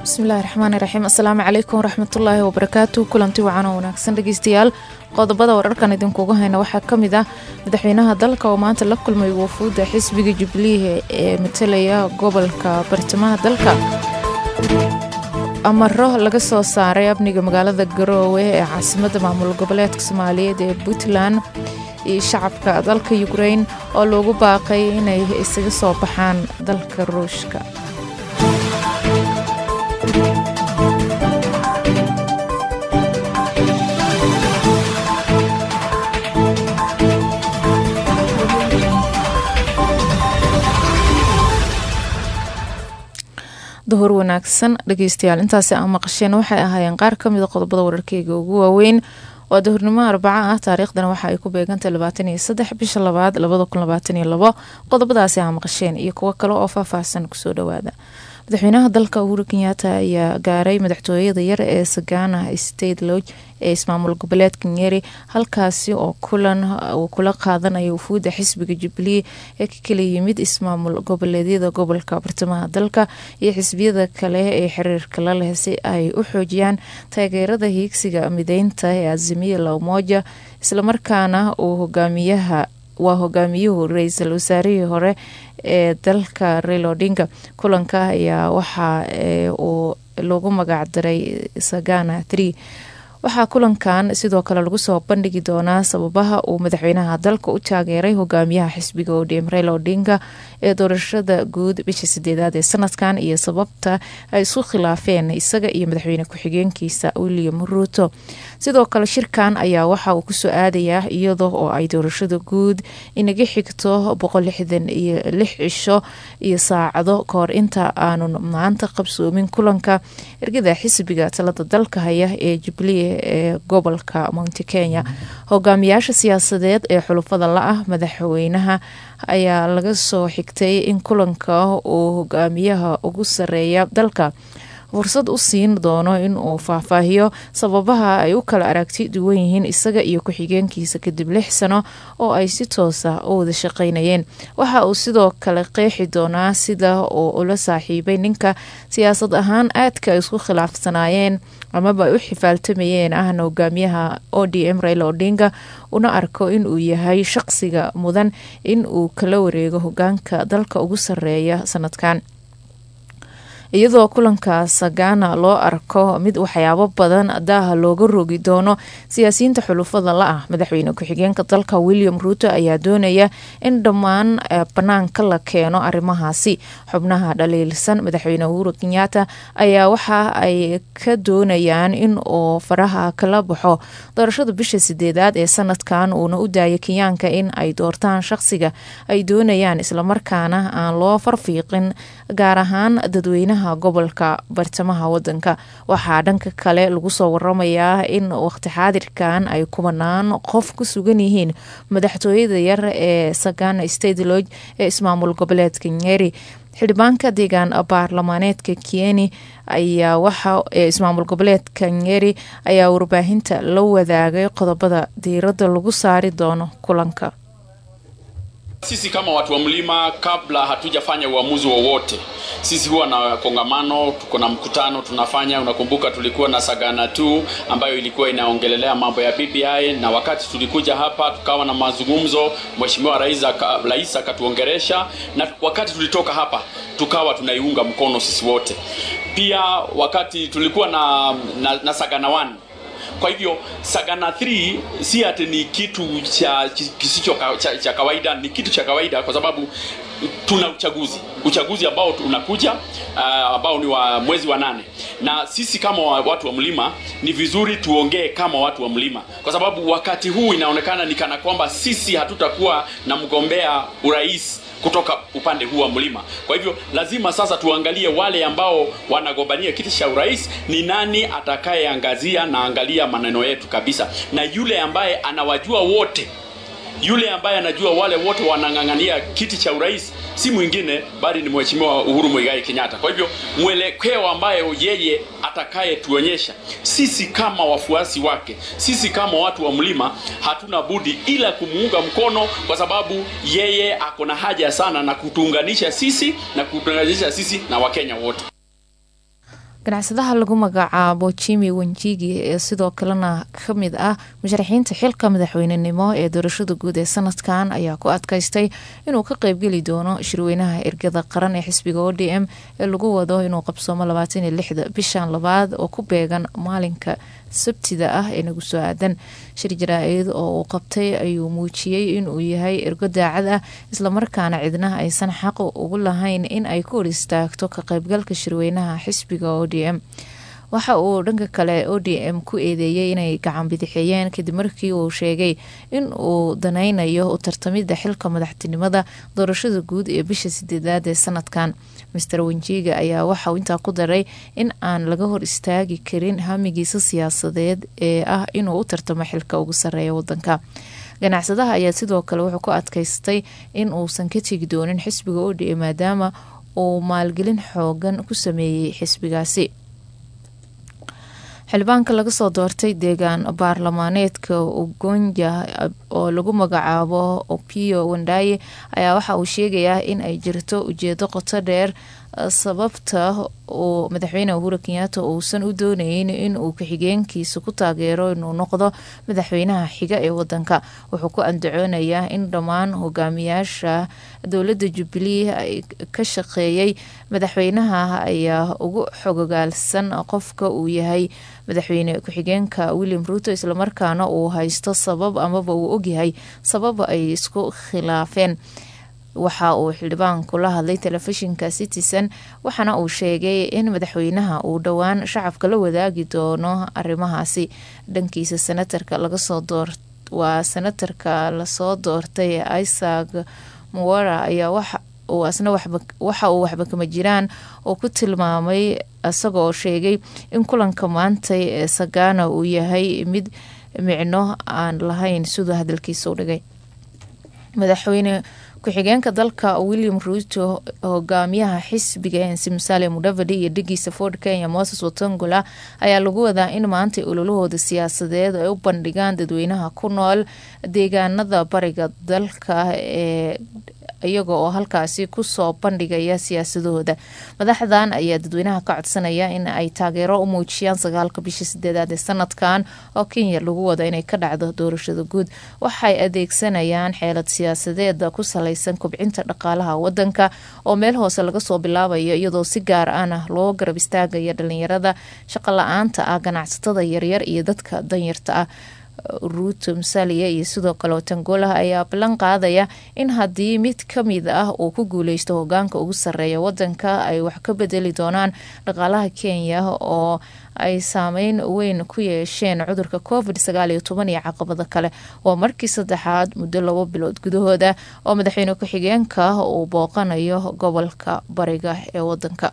bismillahi raxmaani raxiim assalaamu calaykum waraxmatullaahi wabarakaatu kulanti wacan oo wanaagsan dhegeystayaal qodobada wararkan idinkugu hayna waxaa ka mid ah madaxweynaha dalka oo maanta la kulmay wafuudda xisbiga jubilee ee matalaya gobolka bartamaha dalka amaro laga soo saaray amniga magaalada garoowe ee caasimadda maamul goboleedka soomaaliyeed ee puntland iyo shacabka dalka ukrain oo loogu baaqay inay isaga soo baxaan dalka ruushka duhur wanaagsan dhegeystayaal intaasi aa maqasheen waxay ahaayeen qaar ka mida qodobada wararkeyga ugu waaweyn waa duhurnimo arbaca ah taariikhdana waxa ay ku beegantay labaatan iyo saddex bisha labaad labada kun labaatan iyo labo qodobadaasi aa maqasheen iyo kuwo kale oo faahfaahsan kusoo dhawaada madaxweynaha dalka uhuru kenyaata ayaa gaaray madaxtooyada yar ee sagana state lodge ee ismaamul goboleedka nyeri halkaasi oo kulan uu kula qaadanaya wufuudda xisbiga jubilee ee ka kala yimid ismaamul goboleedyada gobolka bartamaha dalka iyo xisbiyada kale ee xiriirka la leh si ay u xoojiyaan taageerada hiigsiga mideynta ee azimiya la umoja islamarkaana uu hogaamiyaha waa hogaamiyuhu ra-iisul wasaarihii hore ee dalka rail odinga kulanka ayaa waxa uu lagu magacdaray sagana tree waxaa kulankan sidoo kale lagu soo bandhigi doonaa sababaha uu madaxweynaha dalka u taageeray hogaamiyaha xisbiga odm rail odinga ee doorashada guud bisha sideedaad ee sanadkan iyo sababta ay isku khilaafeen isaga iyo madaxweyne ku-xigeenkiisa william ruuto sidoo kale shirkan ayaa waxa uu kusoo aadayaa iyadoo oo ay doorashada guud inaga xigto boqol lixdan iyo lix cisho iyo saacado kahor inta aanun maanta qabsoomin kulanka ergada xisbiga talada dalka haya ee jubilee ee gobolka mounti kenya hogaamiyaasha siyaasadeed ee xulufada la-ah madaxweynaha ayaa laga soo xigtay in kulanka uu hogaamiyaha ugu sareeya dalka fursad u siin doono in uu faahfaahiyo sababaha ay u kala aragti duwan yihiin isaga iyo ku-xigeenkiisa kadib lix sano oo ay si toosa u wada shaqaynayeen waxa uu sidoo kale qeexi doonaa sida uu ula saaxiibay ninka siyaasad ahaan aadka ay isku khilaafsanaayeen amaba ay u xifaaltamayeen ahna hogaamiyaha o d m rail odinga una arko in uu yahay shaqsiga mudan in uu kala wareego hogaanka dalka ugu sareeya sanadkan iyadoo kulanka sagana loo arko mid waxyaabo badan daaha looga rogi doono siyaasiyiinta xulufada la-ah madaxweyne ku-xigeenka dalka william ruuto ayaa doonaya in dhammaan banaanka la keeno arrimahaasi xubnaha dhaliilsan madaxweyne uhuru kenyaata ayaa waxa ay ka doonayaan in uu faraha kala baxo doorashada bisha sideedaad ee sanadkan uuna u daayo kenyaanka in ay doortaan shaqsiga ay doonayaan islamarkaana aan loo farfiiqin gaar ahaan dadweynaha gobolka bartamaha wadanka waxaa dhanka kale lagu soo waramayaa in waqti xaadirkan ay kubanaan qof ku sugan yihiin madaxtooyada yar ee sagana state lodge ee ismaamul goboleedka nyeri xildhibaanka deegaan baarlamaaneedka kieni ayaa waxa ee ismaamul goboleedka nyeri ayaa warbaahinta la wadaagay qodobada diiradda lagu saari doono kulanka Sisi kama watu wa mlima, kabla hatujafanya uamuzi wowote, sisi huwa na kongamano, tuko na mkutano tunafanya. Unakumbuka tulikuwa na Sagana 2 ambayo ilikuwa inaongelelea mambo ya BBI, na wakati tulikuja hapa tukawa na mazungumzo, mheshimiwa rais rais akatuongeresha, na wakati tulitoka hapa tukawa tunaiunga mkono sisi wote. Pia wakati tulikuwa na, na, na Sagana 1 kwa hivyo Sagana 3 si ati ni kitu cha kisicho cha, cha kawaida, ni kitu cha kawaida kwa sababu tuna uchaguzi uchaguzi ambao unakuja uh, ambao ni wa mwezi wa nane, na sisi kama watu wa mlima ni vizuri tuongee kama watu wa mlima, kwa sababu wakati huu inaonekana ni kana kwamba sisi hatutakuwa na mgombea urais kutoka upande huu wa mlima. Kwa hivyo lazima sasa tuangalie wale ambao wanagombania kiti cha urais, ni nani atakayeangazia na angalia maneno yetu kabisa, na yule ambaye anawajua wote yule ambaye anajua wale wote wanang'ang'ania kiti cha urais si mwingine bali ni mheshimiwa Uhuru Muigai Kenyatta. Kwa hivyo mwelekeo ambayo yeye atakayetuonyesha sisi kama wafuasi wake, sisi kama watu wa mlima, hatuna budi ila kumuunga mkono, kwa sababu yeye ako na haja sana na kutuunganisha sisi na kutuunganisha sisi na Wakenya wote. ganacsadaha lagu magacaabo jimi wenjigi ee sidoo kalena kamid ah musharaxiinta xilka madaxweynenimo ee doorashada guud ee sanadkan ayaa ku adkaystay inuu ka qeybgeli doono shirweynaha ergada qaran ee xisbiga o d m ee lagu wado inuu qabsoomo labaataniyo lixda bishan labaad oo ku beegan maalinka sabtida ah ee nagu soo aadan shir jaraa-id oo uu qabtay ayuu muujiyey inuu yahay ergo daacad ah islamarkaana cidna aysan xaq ugu lahayn in ay ku hor istaagto ka qeybgalka shirweynaha xisbiga o d m waxa uu dhanka kale o d m ku eedeeyey inay gacan bidixeeyeen kadib markii uu sheegay in uu danaynayo u tartamida xilka madaxtinimada doorashada guud ee bisha sideedaad ee sanadkan master wenjiga ayaa waxauu intaa ku daray in aan laga hor istaagi karin hamigiisa siyaasadeed ee ah inuu u tartamo xilka ugu sareeya wadanka ganacsadaha ayaa sidoo kale wuxuu ku adkaystay in uusan ka tegi doonin xisbiga o d m maadaama uu maalgelin xoogan ku sameeyey xisbigaasi xildhibaanka laga soo doortay deegaan baarlamaaneedka ugonja oo lagu magacaabo opio wandaye ayaa waxa uu sheegayaa in ay jirto ujeedo qoto dheer sababta uu madaxweyne uhuru kenyaata uusan u dooneynin in uu ku-xigeenkiisa ku taageero inuu noqdo madaxweynaha xiga ee wadanka wuxuu ku andacoonayaa in dhammaan hogaamiyaasha dowladda jubilee ay ka shaqeeyey madaxweynaha ayaa ugu xogogaalsan qofka uu yahay madaxweyne ku-xigeenka william ruuto islamarkaana uu haysto sabab amaba uu ogyahay sabab ay isku khilaafeen waxa uu xildhibaanku la hadlay telefishinka citizen waxaana uu sheegay in madaxweynaha uu dhowaan shacabka la wadaagi doono arrimahaasi dhankiisa senatarka lagasoo door waa senatarka lasoo doortay isaac muwara ayaa waxa uu asna waxa uu waxba kama jiraan oo ku tilmaamay isaga oo sheegay in kulanka maantay ee sagana uu yahay mid micno aan lahayn siduu hadalkiisa u dhigay madaxweyne ku-xigeenka dalka william ruuto hogaamiyaha xisbiga ensi musaale mudavadi iyo dhigiisa ford kenya moses watongola ayaa lagu wadaa in maanta ololahooda siyaasadeed ay u bandhigaan dadweynaha ku nool deegaanada bariga dalka ee iyaga oo halkaasi kusoo bandhigaya siyaasadahooda madaxdan ayaa dadweynaha ka codsanaya in ay taageero u muujiyaan sagaalka bisha sideedaad ee sanadkan oo kenya lagu wado inay ka dhacdo doorashada guud waxay adeegsanayaan xeelad siyaasadeeda ku salaysan kobcinta dhaqaalaha wadanka oo meel hoose laga soo bilaabayo iyadoo si gaar ahna loo garab istaagaya dhalinyarada shaqo la-aanta ah ganacsatada yaryar iyo dadka danyarta ah ruuto musaaliya iyo sidoo kale otangolah ayaa ballan qaadaya in haddii mid kamid ah uu ku guuleysto hogaanka ugu sareeya wadanka ay wax ka bedeli doonaan dhaqaalaha kenya oo ay saameyn weyn ku yeesheen cudurka covid sagaal iyo toban iyo caqabado kale waa markii saddexaad muddo labo bilood gudahooda oo madaxweyne ku-xigeenka uu booqanayo gobolka bariga ee wadanka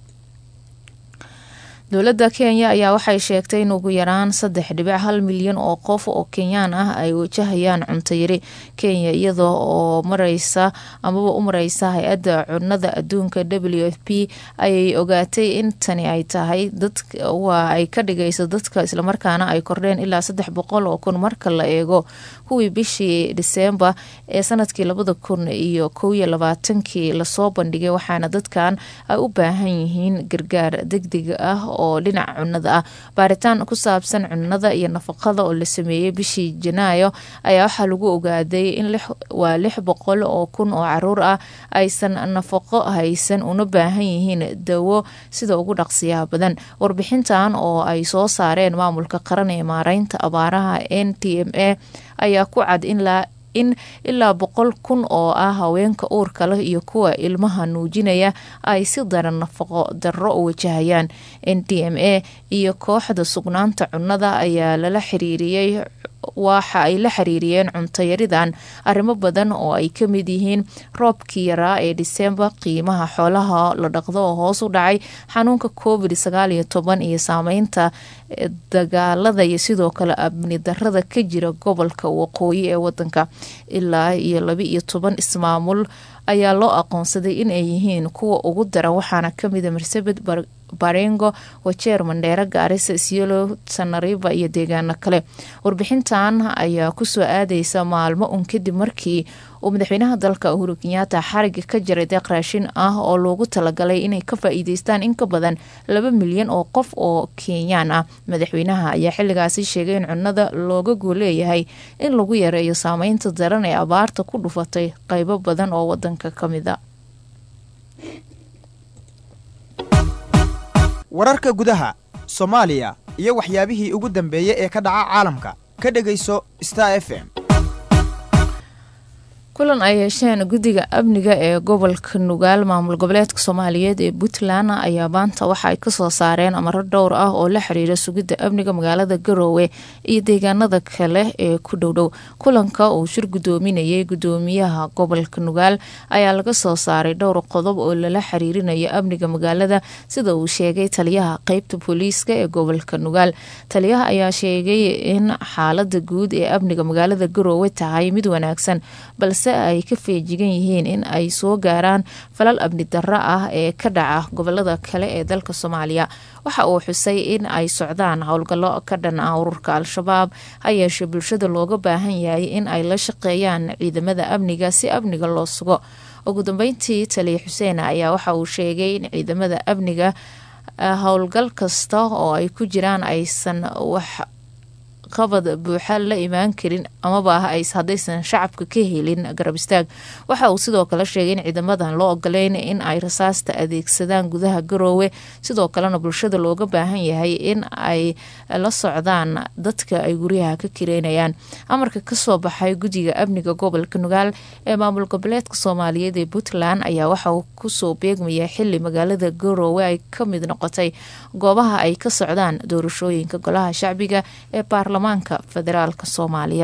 dowladda kenya ayaa waxay sheegtay in ugu yaraan saddex dhibic hal milyan oo qof oo kenyaan ah ay wajahayaan cunto yari kenya iyada oo mareysa amaba u mareysa hay-adda cunada adduunka w f p ayay ogaatay in tani ay tahay waa ay ka dhigayso dadka islamarkaana ay kordheen ilaa saddex boqol oo kun marka la eego kuwii bishii diseembar ee sanadkii labada kun iyo kow iyo labaatankii lasoo bandhigay waxaana dadkan ay u baahan yihiin gargaar degdeg ah oo dhinaca cunada ah baaritaan ku saabsan cunada iyo nafaqada oo la sameeyey bishii janaayo ayaa waxaa lagu ogaaday in waa lix boqol oo kun oo caruur ah aysan nafaqo haysan una baahan yihiin dawo sida ugu dhaqsiyaha badan warbixintan oo ay soo saareen maamulka qaran ee maareynta abaaraha n t m a ayaa ku cad in in ilaa boqol kun oo ah haweenka uurka leh iyo kuwa ilmaha nuujinaya ay si daran nafaqo darro u wajahayaan n d m a iyo kooxda sugnaanta cunnada ayaa lala xiriiriyey waxa ay la xiriiriyeen cuntayaridan arrimo badan oo ay ka mid yihiin roobkii yaraa ee disembar qiimaha xoolaha la dhaqdo oo hoos u dhacay xanuunka covid sagaal iyo toban iyo saameynta dagaalada iyo sidoo kale amni darada ka jira gobolka waqooyi ee wadanka ilaa iyo laba iyo toban ismaamul ayaa loo aqoonsaday in ay yihiin kuwa ugu daran waxaana kamida marsabed barengo wajeer mandheere gaarisa isyelo sanariba iyo deegaano kale warbixintan ayaa kusoo aadeysa maalmo un kadib markii uu madaxweynaha dalka uhuru kenyaata xariga ka jaray deeq raashin ah oo loogu talagalay inay ka faa-iideystaan in ka badan laba milyan oo qof oo kenyaan ah madaxweynaha ayaa xilligaasi sheegay in cunada looga gooleeyahay in lagu yareeyo saameynta daran ee abaarta ku dhufatay qeybo badan oo wadanka ka mid a wararka gudaha soomaaliya iyo waxyaabihii ugu dambeeyey ee ka dhaca caalamka ka dhegayso star f m kulan ay yeesheen guddiga amniga ee gobolka nugaal maamul goboleedka soomaaliyeed ee puntland ayaa maanta waxa ay kasoo saareen amaro dhowr ah oo la xiriira sugidda amniga magaalada garoowe iyo deegaanada kale ee ku dhowdhow kulanka uu shir guddoominayay guddoomiyaha gobolka nugaal ayaa laga soo saaray dhowr qodob oo lala xiriirinayo amniga magaalada sida uu sheegay taliyaha qeybta booliiska ee gobolka nugaal taliyaha ayaa sheegay in xaalada guud ee amniga magaalada garoowe tahay mid wanaagsan balse ay ka feejigan yihiin in ay soo gaaraan falal amni darro ah ee ka dhaca gobolada kale ee dalka soomaaliya waxa uu xusay in ay socdaan howlgallo ka dhan ah ururka al-shabaab ha yeeshee bulshada looga baahan yahay in ay la shaqeeyaan ciidamada amniga si amniga loo sugo ugu dambeyntii taliya xuseen ayaa waxa uu sheegay in ciidamada amniga howlgal kasta oo ay ku jiraan aysan wax qabad buuxa la imaan karin amaba ah haddaysan shacabka ka helin garab istaag waxa uu sidoo kale sheegay in ciidamadan loo ogoleyn in ay rasaasta adeegsadaan gudaha garoowe sidoo kalena bulshada looga baahan yahay in ay la socdaan dadka ay guryaha ka kireynayaan amarka kasoo baxay guddiga amniga gobolka nugaal ee maamul goboleedka soomaaliyeed ee puntland ayaa waxa uu kusoo beegmaya xili magaalada garoowe ay ka mid noqotay goobaha ay ka socdaan doorashooyinka golaha shacbiga ee baarlamaanka federaalk soomaaliya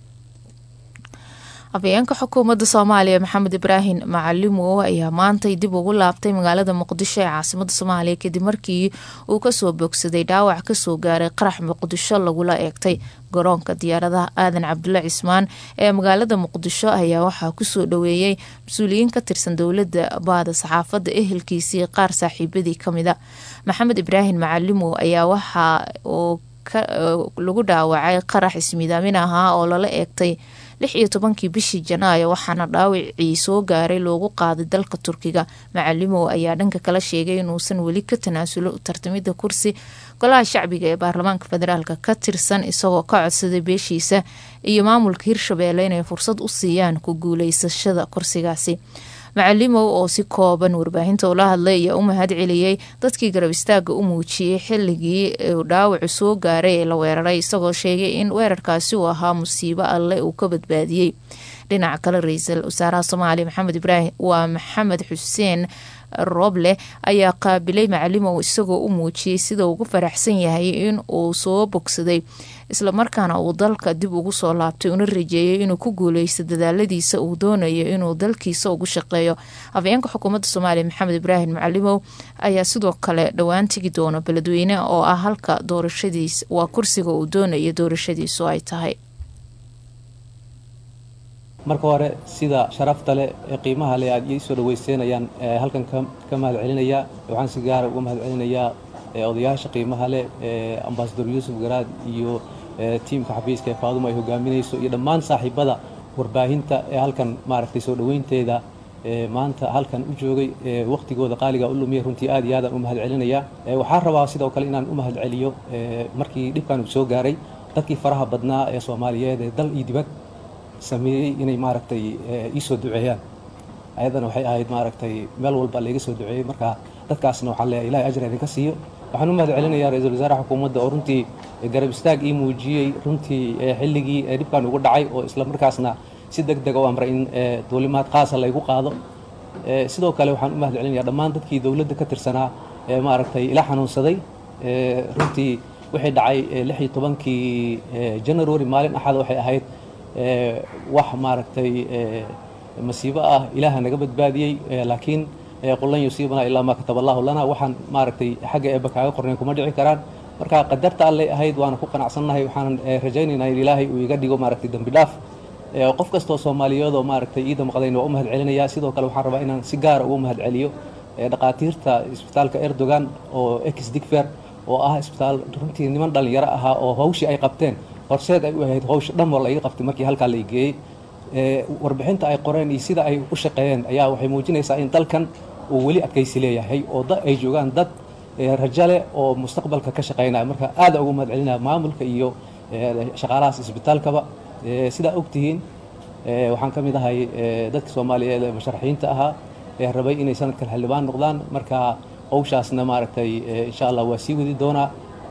afayeenka xukuumadda soomaaliya maxamed ibraahim macalimow ayaa maantay dib ugu laabtay magaalada muqdisho ee caasimada soomaaliya kadib markii uu kasoo bogsaday dhaawac kasoo gaaray qarax muqdisho lagula eegtay garoonka diyaaradaha aadan cabdulle cismaan ee magaalada muqdisho ayaa waxaa kusoo dhaweeyey mas-uuliyiin ka tirsan dowladda baada saxaafadda ehelkiisii qaar saaxiibadii kamid a maxamed ibraahim macalimow ayaa waxa uu lagu dhaawacay qarax ismidaamin ahaa oo lala eegtay lix iyo tobankii bishii janaayo waxaana dhaawacii soo gaaray loogu qaaday dalka turkiga macalimow ayaa dhanka kala sheegay inuusan weli ka tanaasulo tartamida kursi golaha shacbiga ee baarlamaanka federaalk ka tirsan isagoo ka codsaday beeshiisa iyo maamulka hirshabeelle inay fursad u siiyaan ku guuleysashada kursigaasi macalimow oo si kooban warbaahinta ula hadlay ayaa u mahad celiyey dadkii garab istaaga u muujiyey xilligii uu dhaawacu soo gaaray ee la weeraray isagoo sheegay in weerarkaasi uu ahaa musiibo alle uu ka badbaadiyey dhinaca kale ra-iisul wasaaraha soomaaliya maxamed ibraahim waa maxamed xuseen rooble ayaa qaabilay macalimow isagoo u muujiyey sida ugu faraxsan yahay in uu soo bogsaday islamarkaana uu dalka dib ugu soo laabtay una rajeeyay inuu ku guuleysto dadaaladiisa uu doonayo inuu dalkiisa ugu shaqeeyo afayeenka xukuumadda soomaaliya maxamed ibraahim macalimow ayaa sidoo kale dhowaan tegi doona beledweyne oo ah halka doorashadiis waa kursiga uu doonayo doorashadiisu ay tahay marka hore sida sharafta leh ee qiimaha leh aad ii soo dhawaysteynayaan halkan ka mahad celinayaa waxaan si gaara uga mahad celinayaa odayaasha qiimaha leh ee ambasador yuusuf garaad iyo tiimka xafiiska ee faaduma ay hogaaminayso iyo dhammaan saaxiibada warbaahinta ee halkan maaragtay soo dhoweynteeda maanta halkan u joogay wakhtigooda qaaliga u lumiya runtii aad iyo aadaan u mahad celinayaa waxaan rabaa sidoo kale inaan u mahad celiyo markii dhibkan uu soo gaaray dadkii faraha badnaa ee soomaaliyeed ee dal iyo dibad sameeyey inay maaragtay ii soo duceeyaan ayadana waxay ahayd maaragtay meel walba layga soo duceeyey marka dadkaasna waxaan leeyahay ilahay ajra idinka siiyo waxaan u mahad celinayaa ra-iisul wasaaraha xukuumadda oo runtii garab istaag ii muujiyey runtii xilligii dhibkan ugu dhacay oo isla markaasna si deg deg u amray in duulimaad qaasa laygu qaado sidoo kale waxaan u mahad celinayaa dhammaan dadkii dowladda ka tirsanaa ee maaragtay ila xanuunsaday runtii wixii dhacay lix iyo tobankii january maalin axada waxay ahayd wax maaragtay masiibo ah ilaaha naga badbaadiyey laakiin qulan yusiibana ilaa maa kataba allahu lana waxaan maaragtay xagga eebba kaaga qornayn kuma dhici karaan marka qadarta allay ahayd waana ku qanacsannahay waxaanan rajaynaynaa in ilaahay uu iga dhigo maaragtay dembi dhaaf qof kastoo soomaaliyeedoo maaragtay ii damqdayna waa u mahad celinayaa sidoo kale waxaan rabaa inaan si gaara ugu mahad celiyo dhaqaatiirta isbitaalka erdogan oo ex digfer oo ah isbitaal runtii niman dhallinyaro ahaa oo hawshii ay qabteen horseed ay u ahayd hawsha dhan wal iga qabtay markii halkaa la geeyey warbixinta ay qoreen iyo sida ay u shaqeeyeen ayaa waxay muujinaysaa in dalkan uu weli adkaysi leeyahay oo ay joogaan dad rajo leh oo mustaqbalka ka shaqaynaya marka aada ugu mahad celinaya maamulka iyo shaqaalahaas isbitaalkaba sidaa ogtihiin waxaan ka mid ahay dadka soomaaliyeed ee musharaxiinta ahaa ee rabay inay sanadkan xildhibaan noqdaan marka howshaasna maaragtay insha allah waa sii wadi doonaa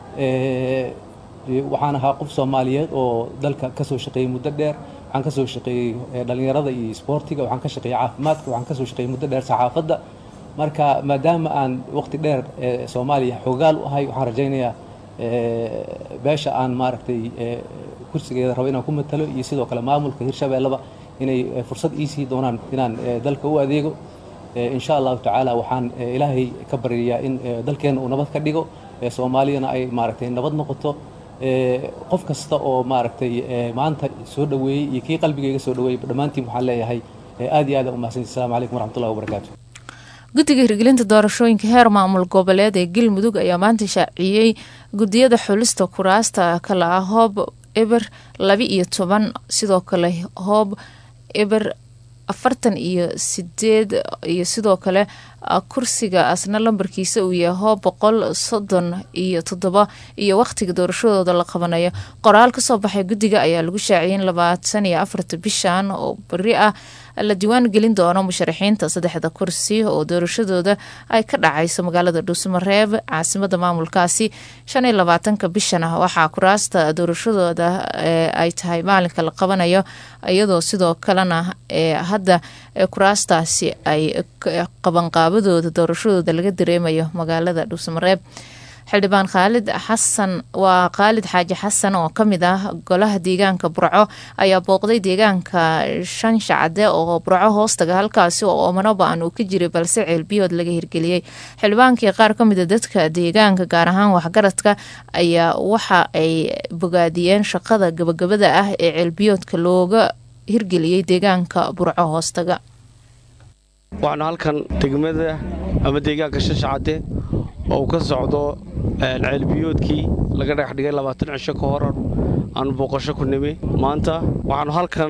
waxaan ahaa qof soomaaliyeed oo dalka ka soo shaqeeyey muddo dheer waxaan ka soo shaqeeyey dhallinyarada iyo isboortiga waxaan ka shaqeeyey caafimaadka waxaan ka soo shaqeeyey muddo dheer saxaafadda marka maadaama aan waqti dheer soomaaliya xoogaal u ahay waxaan rajaynayaa beesha aan maaragtay kursigeeda rabo inaan ku matalo iyo sidoo kale maamulka hirshabeelleba inay fursad iisii doonaan inaan dalka u adeego insha allahu tacaala waxaan ilaahay ka baryayaa in dalkeenna uu nabad ka dhigo soomaaliyana ay maaragtay nabad noqoto qof kasta oo maaragtay maanta soo dhoweeyey iyo kii qalbigayga soo dhoweeyey dhammaantiin waxaan leeyahay aad iyo aad u mahadsanti assalamu calaykum waraxmatullahi wabarakaatu guddiga hirgelinta doorashooyinka heer maamul goboleed ee galmudug ayaa maanta shaaciyey guddiyada xulista kuraasta kale ah hoob eber laba iyo toban sidoo kale hoob eber afartan iyo sideed iyo sidoo kale kursiga asna lambarkiisa uu yahay hoob boqol soddon iyo toddoba iyo wakhtiga doorashadooda la qabanayo qoraal kasoo baxay guddiga ayaa lagu shaaciyay in labaatan iyo afarta bishan oo beri ah la diiwaan gelin doono musharaxiinta saddexda kursi oo doorashadooda ay ka dhacayso magaalada dhuusmareeb caasimada maamulkaasi shan iyo labaatanka bishan ah waxaa kuraasta doorashadooda ay tahay maalinka la qabanayo iyadoo sidoo kalena hadda kuraastaasi ay qabanqaabadooda doorashadooda laga dareemayo magaalada dhuusmareeb xildhibaan khaalid xasan waa khaalid xaaji xasan oo kamid ah golaha deegaanka burco ayaa booqday deegaanka shan shacde oo burco hoostaga halkaasi oo oomanoba-an uu ka jiray balse ceelbiyood laga hirgeliyey xildhibaankii qaar kamida dadka deegaanka gaar ahaan waxgaradka ayaa waxa ay bogaadiyeen shaqada gabagabada ah ee ceelbiyoodka looga hirgeliyey deegaanka burco hoostaga waxaanu halkan degmada ama deegaanka shashacade oo uu ka socdo ceelbiyoodkii laga dhagax dhigay labaatan cisho ka hor aanu booqasho ku nimi maanta waxaannu halkan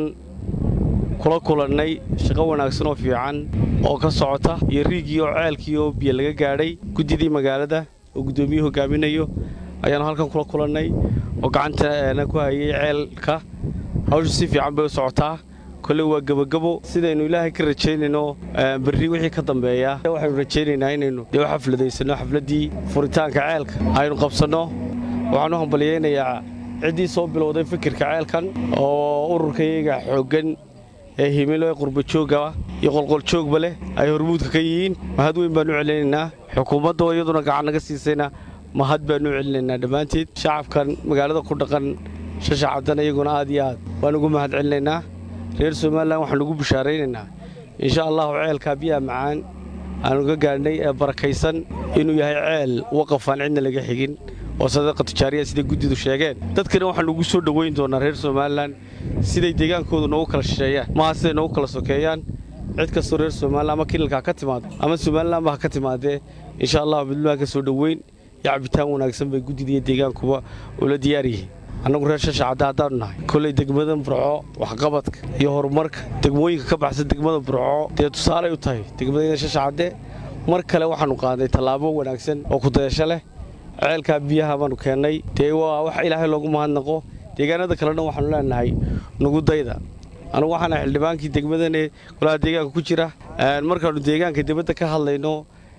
kula kulannay shaqo wanaagsan oo fiican oo ka socota iyo riigii oo ceelkii oo biyo laga gaadhay guddidii magaalada oo guddoomiyuhu hogaaminayo ayaannu halkan kula kulannay oo gacantana ku hayay ceelka hawshu si fiican bay u socotaa kole waa gebagabo sidaynu ilaahay ka rajaynayno berri wixii ka dambeeya waxaynu rajaynaynaa inaynu dee u xafladaysanno xafladdii furitaanka ceelka aynu qabsanno waxaan u hambalyaynayaa ciddii soo bilowday fikirka ceelkan oo ururkayaga xooggan ee himilo ee qurbajoogga iyo qolqoljoogba leh ay hormuudka ka yihiin mahad weyn baanu u celinaynaa xukuumadda oo iyaduna gacan naga siisayna mahad baanu u celinaynaa dhammaanteed shacabkan magaalada ku dhaqan shashacabdan iyaguna aad iyo aad waan ugu mahad celinaynaa reer somalilan waxaan ugu bishaaraynaynaa insha allahu ceelkaa biyaha macaan aanu ga gaadhnay ee barakaysan inuu yahay ceel waqafaan cidna laga xigin oo sadaqa tijaariya siday guddidu sheegeen dadkana waxaan ugu soo dhowayn doonaa reer somalilan siday deegaankoodu noogu kala shisheeyaan maaha siday noogu kala sokeeyaan cid kastoo reer somalilan ama kilalka ha ka timaado ama somalilanba ha ka timaadee insha allahu midnimada ka soo dhoweyn iyo cabitaan wanaagsan bay guddida iyo deegaankuba ula diyaar yihiin annagu reer shashacadda haddaanu nahay kolley degmada burco waxqabadka iyo horumarka degmooyinka ka baxsan degmada burco dee tusaaley u tahay degmadayda shashacadde mar kale waxaannu qaadnay tallaabo wanaagsan oo kudayasho leh ceelkaa biyaha baannu keennay dee waa wax ilaahay loogu mahadnaqo deegaanada kale dhan waxaannu leenahay nugudayda anugu waxaana xildhibaankii degmadane golaha deegaanka ku jira markaannu deegaanka dibadda ka hadlayno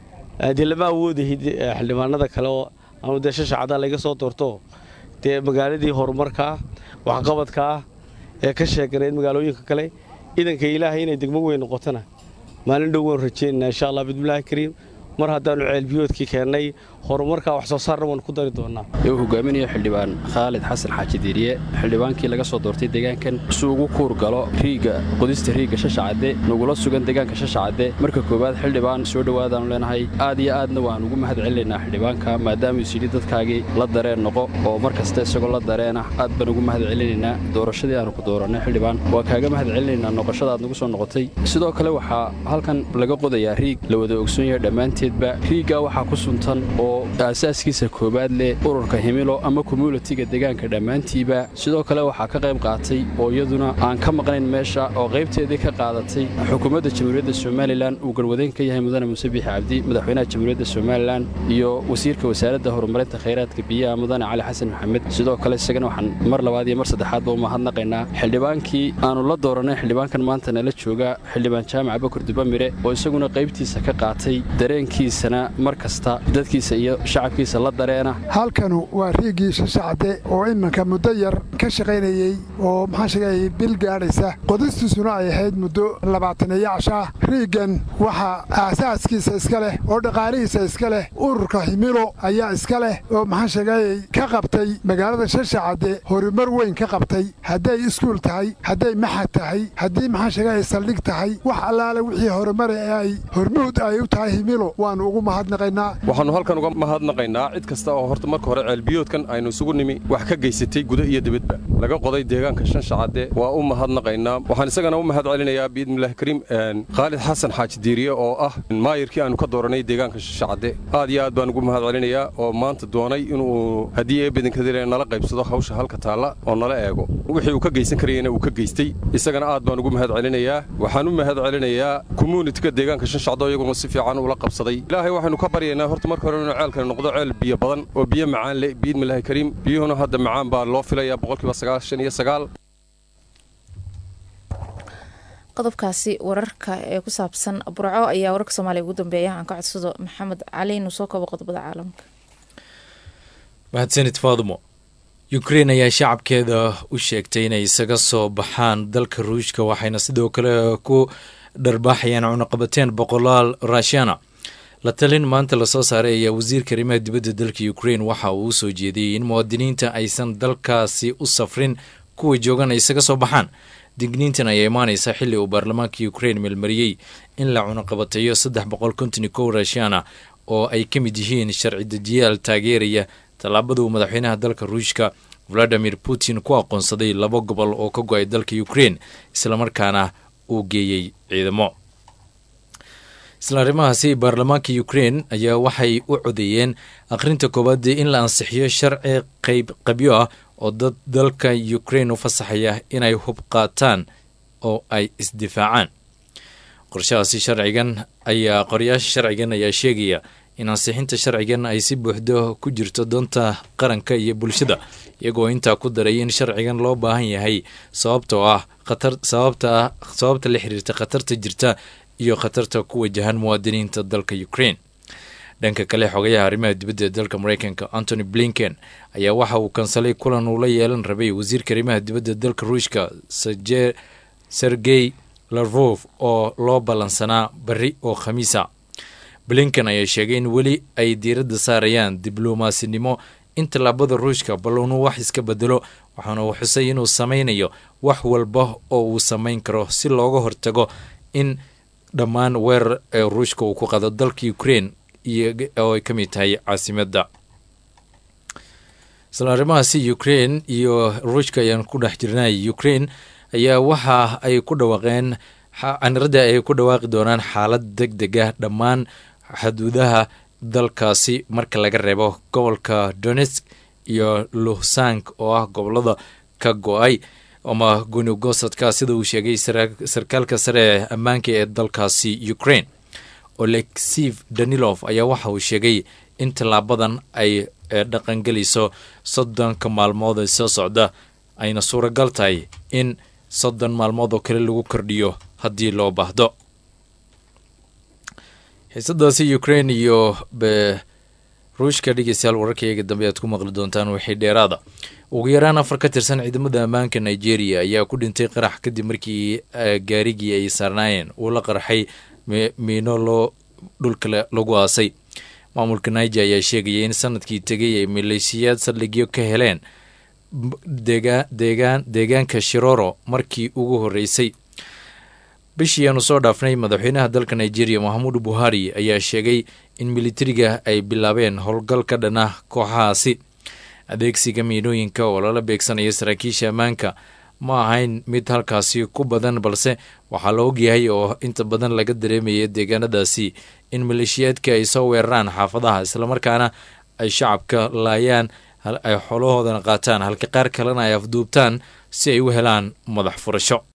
dee lama awoodahay xildhibaanada kale oo anu dee shashacadda layga soo doorto dee magaaladii horumarka ah waxqabadka ah ee ka sheeganayd magaalooyinka kale idanka ilaahay inay degmo weyn noqotona maalin dhow waanu rajaynaynaa insha allah bismillahi kariim mar haddaannu ceelbiyoodkii keennay horumarkaa wax soo saarna waanu ku dari doonnaa uu hogaaminayo xildhibaan khaalid xasan xaaji diiriye xildhibaankii laga soo doortay deegaankan si ugu kuur galo riigga qodista riigga shashacadde nagula sugan deegaanka shashacadde marka koowaad xildhibaan soo dhowaadaannu leenahay aad iyo aadna waan ugu mahad celinaynaa xildhibaanka maadaamuu isyidhi dadkaagii la dareen noqo oo mar kasta isagoo la dareen ah aad baan ugu mahad celinaynaa doorashadii aanu ku doorannay xildhibaan waa kaaga mahad celinaynaa noqoshada aad nagu soo noqotay sidoo kale waxaa halkan laga qodayaa riig la wada ogsoon yahay dhammaanteedba riiggaa waxaa ku suntan oo oo aasaaskiisa koowaad leh ururka himilo ama communitiga deegaanka dhammaantiiba sidoo kale waxaa ka qayb qaatay oo iyaduna aan ka maqnayn meesha oo qaybteedii ka qaadatay xukuumadda jamhuuriyadda somalilan uu garwadeen ka yahay mudane muuse biixi cabdi madaxweynaha jamhuuriyadda somalilan iyo wasiirka wasaaradda horumarinta khayraadka biyaha mudane cali xasan maxamed sidoo kale isagana waxaan mar labaad iyo mar saddexaadba u mahadnaqaynaa xildhibaankii aanu la dooranay xildhibaankan maanta nala jooga xildhibaan jaamac bakur dubamire oo isaguna qaybtiisa ka qaatay dareenkiisana mar kasta dadkiisa iyo shacabkiisa la dareena halkanu waa riigii shashacade oo iminka muddo yar ka shaqaynayey oo maxaan sheegayay bil gaadhaysa qodistiisuna ay ahayd muddo labaataneeyo cashaah riiggan waxaa aasaaskiisa iska leh oo dhaqaalihiisa iska leh ururka himilo ayaa iska leh oo maxaan sheegayay ka qabtay magaalada shashacade horumar weyn ka qabtay hadday iskuul tahay hadday maxad tahay haddii maxaan sheegayay saldhig tahay wax allaale wixii horumar ee ay hormuud ay u tahay himilo waannu ugu mahadnaqaynaa waxaannu halkan uga mahadnaqaynaa cid kasta oo horta marka hore ceelbiyoodkan aynu isugu nimi wax ka geysatay guda iyo dibadba laga qoday deegaanka shanshacadde waa u mahadnaqaynaa waxaan isagana u mahad celinayaa biidnillahi kariim khaalid xasan xaaji diiriye oo ah maayirkii aanu ka dooranay deegaanka shashacadde aad iyo aad baan ugu mahad celinayaa oo maanta doonay inuu haddii eebedinkadile nala qaybsado hawsha halka taalla oo nala eego wixii uu ka geysan karayana uu ka geystay isagana aad baan ugu mahad celinayaa waxaan u mahad celinayaa communitika deegaanka shanshacdo iyaguna si fiican ula qabsaday ilaahay waxaynu ka baryaynaa horta marka hore inuu ceelkani noqdo ceel biyo badan oo biyo macaan leh biidmillahi kariim biyuhuna hadda macaan baa loo filayaa boqolkiiba sagaashan iyo sagaal qodobkaasi wararka ee ku saabsan burco ayaa wararka soomaaliya ugu dambeeya aan ka codsado maxamed cali inuu soo kabo qodobada caalamka mahadsanid faadumo ukrein ayaa shacabkeeda u sheegtay inay isaga soo baxaan dalka ruushka waxayna sidoo kale ku dharbaaxayaan cunaqabateen boqolaal raashana la talin maanta lasoo saaray ayaa wasiirka arrimaha dibadda dalka ukrein waxa uu usoo jeediyey in muwaadiniinta aysan dalkaasi u safrin kuwa joogan ay isaga soo baxaan digniintan ayaa imaanaysa xilli uu baarlamaanka ukrein meelmariyey in la cunaqabateeyo saddex boqol konton kow raashana oo ay ka mid yihiin sharci dejiyaal taageeraya tallaabaduu madaxweynaha dalka ruushka valadimir putin ku aqoonsaday laba gobol oo ka go-ay dalka ukrein islamarkaana uu geeyey ciidamo isla arrimahaasi baarlamaanka ukrein ayaa waxay u codeeyeen akhrinta koowaadee in la ansixiyo sharci qayb qabyo ah oo dad dalka ukrein u fasaxaya inay hub qaataan oo ay isdifaacaan qorshahaasi sharcigan ayaa qoryaasha sharcigan ayaa sheegaya in ansixinta sharcigan ay si buuxdo ku jirto doonta qaranka iyo bulshada iyagoo intaa ku daray in sharcigan loo baahan yahay sababtoo ah sababta sababta la xiriirta khatarta jirta iyo khatarta ku wajahan muwaadiniinta dalka ukraine dhanka kale xogayaha arrimaha dibadda ee dalka mareykanka antony blinken ayaa waxa uu kansalay kulan uu la yeelan rabay wasiirka arrimaha dibadda dalka ruushka sergey larvov oo loo ballansanaa beri oo khamiisa blinken ayaa sheegay in weli ay diiradda saarayaan dibloomaasinimo in tallaabada ruushka bal inuu wax iska bedelo waxaana uu xusay inuu sameynayo wax walba oo uu samayn karo si looga hortago in dhammaan weerar ee ruushka uu ku qado dalka ukraine oo ay ka mid tahay caasimadda isla arrimahaasi ukraine iyo ruushka ayaan ku dhex jirnay ukraine ayaa waxa ay ku dhawaaqeen aniradda ay ku dhawaaqi doonaan xaalad deg deg ah dhammaan xuduudaha dalkaasi marka laga reebo gobolka donetsk iyo luhsank oo ah gobolada ka go-ay ama gunigosadka sida uu sheegay sarkaalka sare ee ammaanka ee dalkaasi ukraine oleksiv danilof ayaa waxa uu sheegay in tallaabadan ay dhaqangelayso soddonka maalmood ee soo socda ayna suuragal tahay in soddon maalmood oo kale lagu kordhiyo haddii loo baahdo xiisadaasi ukraine iyo ruushka dhegeystayaal wararkayga dambe aad ku maqli doontaan waxay dheeraada ugu yaraan afar ka tirsan ciidamada ammaanka nigeria ayaa ku dhintay qarax kadib markii gaarigii ay saarnaayeen uu la qarxay miino loo dhulka lagu aasay maamulka niger ayaa sheegaya in sanadkii tegay ay maleeshiyaad saldhigyo ka heleen deegaan deegaanka shiroro markii ugu horreysay bishii aanu soo dhaafnay madaxweynaha dalka nigeria mohamudu buhari ayaa sheegay in militariga ay bilaabeen howlgal ka dhana kooxahaasi adeegsiga miinooyinka oo lala beegsanayo saraakiisha ammaanka ma ahayn mid halkaasi ku badan balse waxaa la ogyahay oo inta badan laga dareemaya deegaanadaasi in maleeshiyaadka ay soo weeraraan xaafadaha islamarkaana ay shacabka laayaan ay xoolahoodana qaataan halka qaar kalena ay afduubtaan si ay u helaan madax furasho